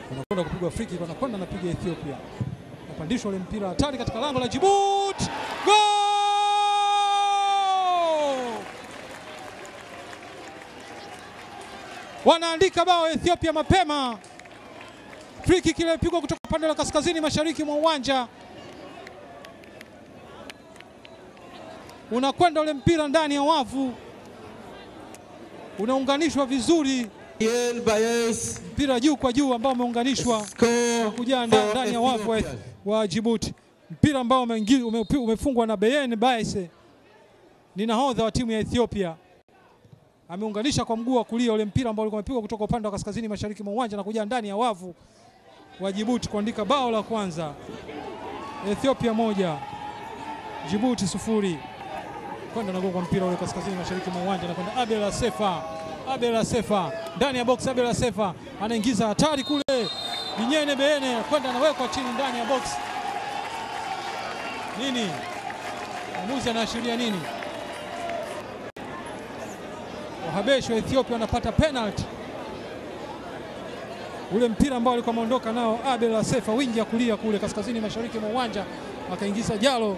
unakwenda kupigwa free kick, wanakwenda napiga Ethiopia, napandishwa ule mpira hatari katika lango la Djibouti, gol! Wanaandika bao Ethiopia mapema. Free kick ile ilipigwa kutoka upande wa kaskazini mashariki mwa uwanja, unakwenda ule mpira ndani ya wavu, unaunganishwa vizuri, Bien Bayes mpira juu kwa juu ambao umeunganishwa score kujaa nda- for ndani ya wavu wa, Ethiopia. wa Djibouti, mpira ambao umeingi- ume- umefungwa na Beyen Baise, ni nahodha wa timu ya Ethiopia. Ameunganisha kwa mguu wa kulia ule mpira ambao ulikuwa umepigwa kutoka upande wa kaskazini mashariki mwa uwanja na kuja ndani ya wavu wa Djibouti kuandika bao la kwanza. Ethiopia moja Djibouti sufuri. Kwenda na kwa mpira ule kaskazini mashariki mwa uwanja na kwenda Abel Asefa. Abel Asefa ndani ya box. Abel Asefa anaingiza hatari kule, Binyene Beene kwenda anawekwa chini ndani ya box. Nini mwamuzi anaashiria nini? Wahabeshi wa Ethiopia wanapata penalty. Ule mpira ambao alikuwa ameondoka nao Abel Asefa, wingi ya kulia kule kaskazini mashariki mwa uwanja, akaingiza Jalo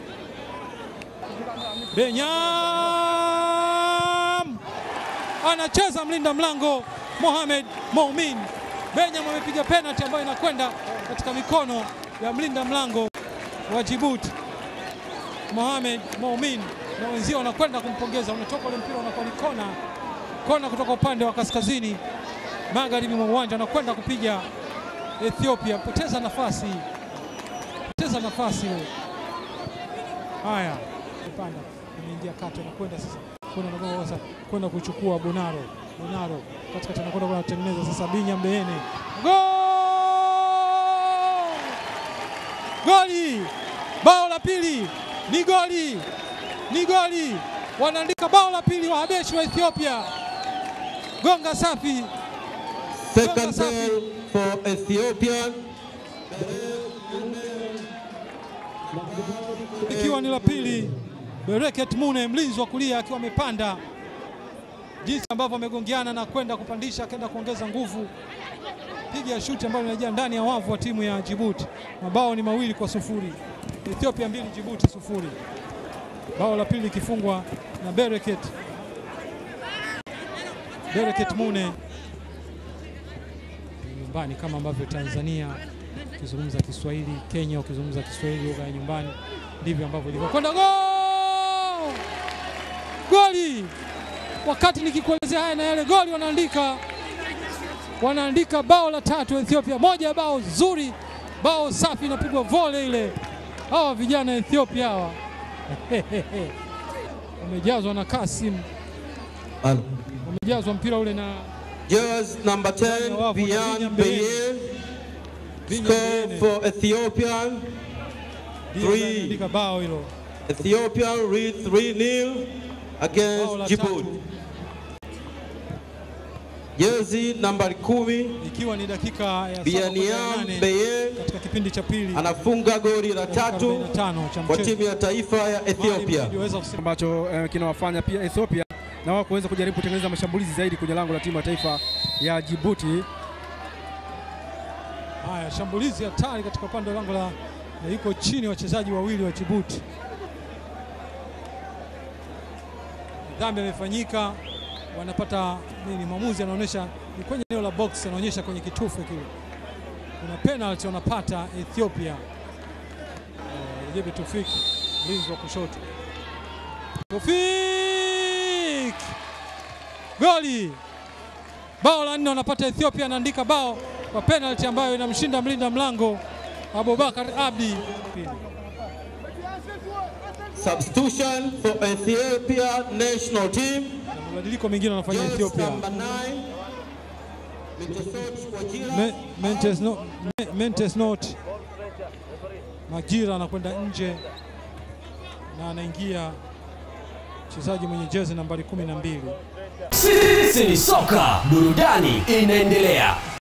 Benyam anacheza mlinda mlango Mohamed Moumin. Benyam amepiga penalty ambayo inakwenda katika mikono ya mlinda mlango wa Djibouti Mohamed Moumin, na wenzio wanakwenda kumpongeza. Unatoka ule mpira unakuwa ni kona, kona kutoka upande wa kaskazini magharibi mwa uwanja, anakwenda kupiga Ethiopia. Poteza nafasi, poteza nafasi ile. Haya, panda ameingia kati, anakwenda sasa kwenda anakwenda sasa kwenda kuchukua Bonaro. Bonaro katikati anakwenda kwa kutengeneza sasa, Binya Mbeene, gol! Goli! Bao la pili ni goli, ni goli! Wanaandika bao la pili Wahabeshi wa Ethiopia. Gonga safi, Second goal for Ethiopia. ikiwa ni la pili. Bereket Mune mlinzi wa kulia akiwa amepanda, jinsi ambavyo amegongeana na kwenda kupandisha, akaenda kuongeza nguvu, piga shuti ambayo inajia ndani ya wavu wa timu ya Djibouti. Mabao ni mawili kwa sufuri, Ethiopia mbili Djibouti sufuri. Bao la pili ikifungwa na Bereket Bereket Mune nyumbani, kama ambavyo Tanzania ukizungumza Kiswahili, Kenya ukizungumza Kiswahili lugha ya nyumbani, ndivyo ambavyo ilivyo kwenda gol goli. Wakati nikikuelezea haya na yale, goli wanaandika wanaandika bao la tatu Ethiopia, moja ya bao zuri, bao safi, inapigwa vole ile. Hawa vijana Ethiopia hawa wamejazwa na Kasim, wamejazwa mpira ule na Jersey number 10, Bian Beye. Score for Ethiopia. ndiyo Three. anaandika bao hilo. Ethiopia lead 3-0 Bao against la Djibouti. tatu Jersey nambari kumi ikiwa ni dakika ya saba kwenda ya Bianiam nane Beye katika kipindi cha pili anafunga goli la tatu 45 cha kwa mchezo. timu ya taifa ya Ethiopia. Waliweza kusema ambacho eh, kinawafanya pia Ethiopia na wao kuweza kujaribu kutengeneza mashambulizi zaidi kwenye lango la timu ya taifa ya Djibouti. haya, shambulizi hatari katika upande wa lango la na yuko chini wachezaji wawili wa Djibouti. Dhambi imefanyika, wanapata nini? Mwamuzi anaonyesha ni kwenye eneo la box, anaonyesha kwenye kitufe kile, kuna penalty wanapata Ethiopia. Eh, Rejebi Tufik mlinzi wa kushoto, Tufik goli bao la nne wanapata Ethiopia, anaandika bao kwa penalty ambayo inamshinda mlinda mlango Abubakar Abdi. Substitution for Ethiopia national team. Na mabadiliko mengine wanafanya Jersey Ethiopia. number 9 Mitosot Wajira. Me- Mentes no, Me- Mentes not Majira anakwenda nje na anaingia mchezaji mwenye jezi nambari kumi na mbili. Sisi ni soka, burudani inaendelea.